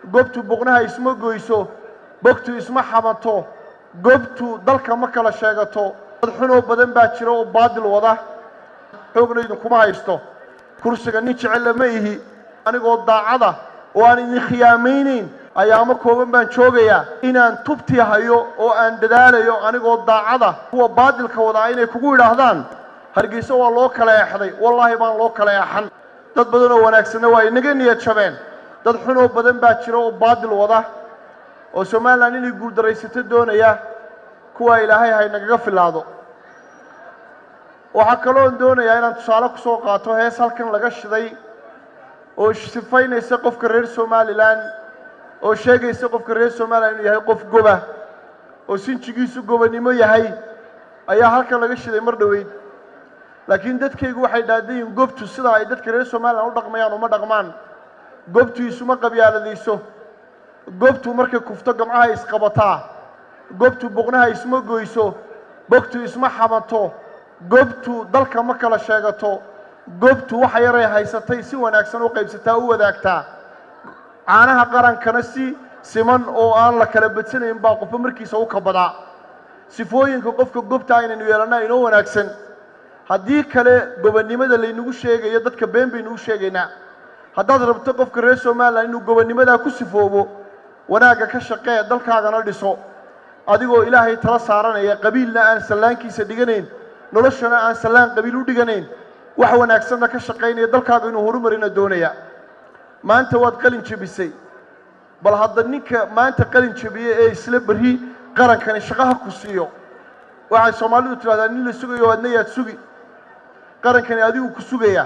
gobtu boqnaha isma goyso bogtu isma xabanto gobtu dalka ma kala sheegato dad xunoo badan baa jira oo baadil wada xoogna idinkuma haysto kursiga nin jecella ma ihi anigoo daacada oo aan idin khiyaamaynayn ayaamo kooban baan joogayaa inaan tubtii hayo oo aan dadaalayo anigoo daacada kuwa baadilka wadaa inay kugu yidhaahdaan hargeysa waa loo kala eexday wallaahi baan loo kala eexan dad badan oo wanaagsanna waa inaga niyad jabeen dad xunoo badan baa jira oo baadil wada oo somalilan inay guuldaraysato doonaya kuwaa ilaahay hay nagaga filaado waxaa kaloon doonayaa inaan tusaale ku soo qaato hees halkan laga shiday oo sifaynaysa qofka reer somalilan oo sheegaysa qofka reer somalilan inuu yahay qof goba oo sinjigiisu gobanimo yahay ayaa halkan laga shiday mar dhoweyd laakiin dadkaygu waxay dhaadayiin gobtu sida ay dadka reer somalilan u dhaqmayaan uma dhaqmaan gobtu isuma qabyaaladayso gobtu markay kufto gamcaha isqabataa gobtu boqnaha isma goyso bogtu isma xabanto gobtu dalka ma kala sheegato gobtu waxa yaray haysatay si wanaagsan u qaybsataa u wadaagtaa caanaha qarankana si siman oo aan la kala badsanayn baa qofba markiisa u kabadaa sifooyinka qofka gobta aynaynu yeelannaa inoo wanaagsan haddii kale gobonnimada laynagu sheegayo dadka been baynu u sheegaynaa haddaad rabto qofka reer somalilan inuu gobonnimadaa ku sifoobo wanaagga ka shaqee dalkaagana dhiso adigoo ilaahay tala saaranaya qabiilna aan sallaankiisa dhiganayn noloshana aan sallaan qabiil u dhiganayn wax wanaagsanna ka shaqaynaya dalkaaga inuu horumarina doonaya maanta waad qalin jebisay bal hadda ninka maanta qalin jebiye ee isla berri qarankani shaqaha ku siiyo waxay soomaalidu tidhahdaa nin la sugayo adna yaad sugi qarankani adigu ku sugayaa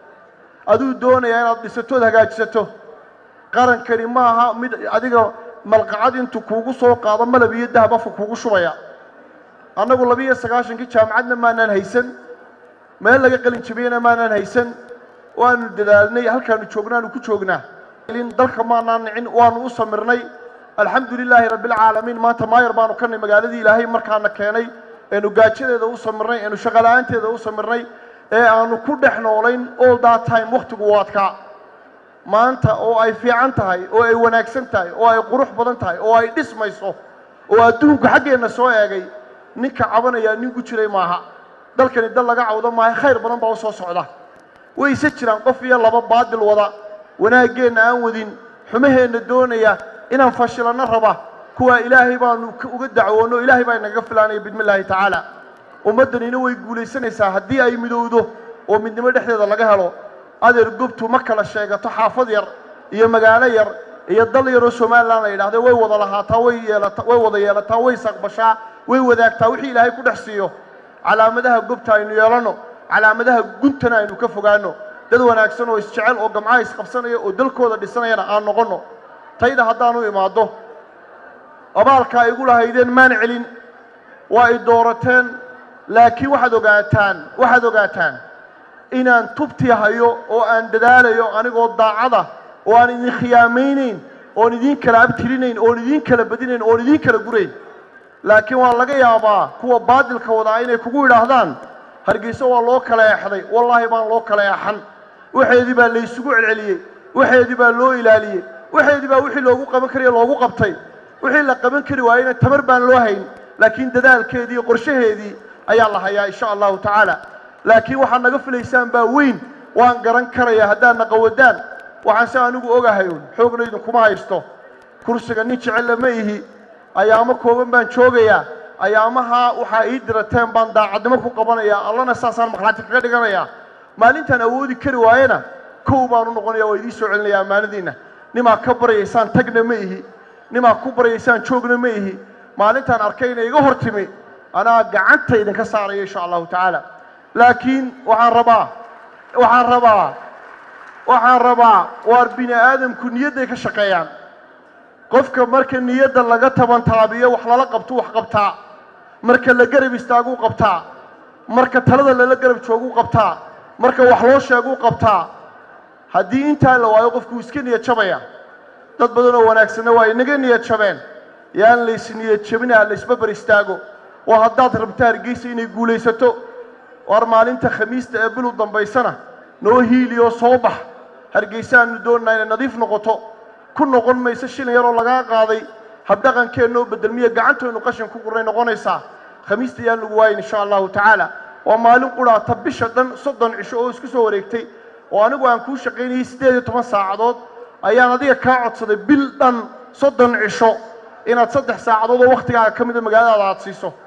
aduu doonayaa inaad dhisatood hagaajisato qarankani ma aha mid adiga malqacad intuu kuugu soo qaado malab iyo dahab afka kuugu shubaya annagu labiiyo sagaashankii jaamacadna maanaan haysan meel laga qalin jabiyena maanaan haysan waanu dadaalnay halkaanu joognaanu ku joognaa dalka maanaan nicin waanu u samirnay alxamdu lilaahi rabbialcaalamiin maanta maayar baanu ka nay magaaladii ilaahay markaana keenay eenu gaajadeeda u samirnay eenu shaqala-aanteeda u samirnay ee aanu ku dhex noolayn all that time wakhtigu waadkaa maanta oo ay fiican tahay oo ay wanaagsan tahay oo ay qurux badan tahay oo ay dhismayso oo adduunku xaggeenna soo eegay ninka cabanayaa nin ku jiray maaha dalkani dal laga cawdo maaha khayr badan baa u soo socda wayse jiraan qof iyo laba baadil wada wanaaggeenna aan wadin xumaheenna doonaya inaan fashilanno raba kuwaa ilaahay baanu uga dacwoonno ilaahay baa inagaga filaanaya bidmi illaahi tacaala ummaddanina way guulaysanaysaa haddii ay midowdo oo midnimo dhexdeeda laga helo adeer gobtu ma kala sheegato xaafad yar iyo magaalo yar iyo dal yaroo somalilan la yidhahda way wada lahaataa way yeelata way wada yeelataa way saqbashaa way wadaagtaa wixii ilaahay ku dhex siiyo calaamadaha gobta aynu yeelanno calaamadaha guntana aynu ka fogaanno dad wanaagsan oo isjecel oo gamcaha isqabsanaya oo dalkooda dhisanayana aan noqonno tayda haddaanu imaaddo abaalka ay igu lahaydeen maan celin waa ay doorateen laakiin waxaad ogaataan waxaad ogaataan inaan tubtii hayo oo aan dadaalayo anigoo daacada oo aan idin khiyaamaynayn oon idiin kala abtirinayn oon idiin kala badinayn oon idiin kala gurayn laakiin waa laga yaabaa kuwa baadilka wadaa inay kugu yidhaahdaan hargeysa waa loo kala eexday wallaahi baan loo kala eexan waxeedii baa laysugu celceliyey waxeedii baa loo ilaaliyey waxeedii baa wixii loogu qaban kariya loogu qabtay wixii la qaban kari waayena tamar baan loo hayn laakiin dadaalkeedii iyo qorshaheedii ayaa la hayaa insha allahu tacaala laakiin waxaad naga filaysaan baa weyn waan garan karaya haddaad naqawadaan waxaan se anigu ogahay un xoogna idinkuma haysto kursiga nin jecella ma ihi ayaamo kooban baan joogayaa ayaamaha waxaa ii dirateen baan daacadnimo ku qabanayaa allana saasaan maqlaati kaga dhiganayaa maalintaan awoodi kari waayena kow baan u noqonaya waa idiin soo celinaya ammaanadiinna nimaa ka baryaysaan tagna ma ihi nimaa ku baryaysaan joogna ma ihi maalintaan arkay inay iga hor timi anaa gacanta idinka saaraya insha allahu tacaala laakiin waxaan rabaa waxaan rabaa waxaan rabaa waar bini aadamku niyadday ka shaqeeyaan qofka marka niyadda laga tabantaabiyo wax lala qabto wax qabtaa marka la garab istaaguu qabtaa marka talada lala garab jooguu qabtaa marka wax loo sheeguu qabtaa haddii intaa la waayo qofku iska niyad jabaya dad badan oo wanaagsanna waa inaga niyad jabeen yaan lays niyad jabina laysbabar istaago waa haddaad rabta hargeysa inay guulaysato waar maalinta khamiista ee bilu dambaysana noo hiiliyoo soo bax hargeysaanu doonnaa inay nadiif noqoto ku noqon mayso shilin yaroo lagaa qaaday habdhaqankeenna oo bedelmiya gacantooynu qashin ku gurnay noqonaysaa khamiista yaan lagu waayin insha allahu tacaala waa maalin quraata bisha dhan soddon cisho oo isku soo wareegtay oo anigu aan kuu shaqaynayay siddeed iyo toban saacadood ayaan adiga kaa codsaday bil dhan soddon cisho inaad saddex saacadood oo wakhtigaaga ka mida magaaladaada aad siiso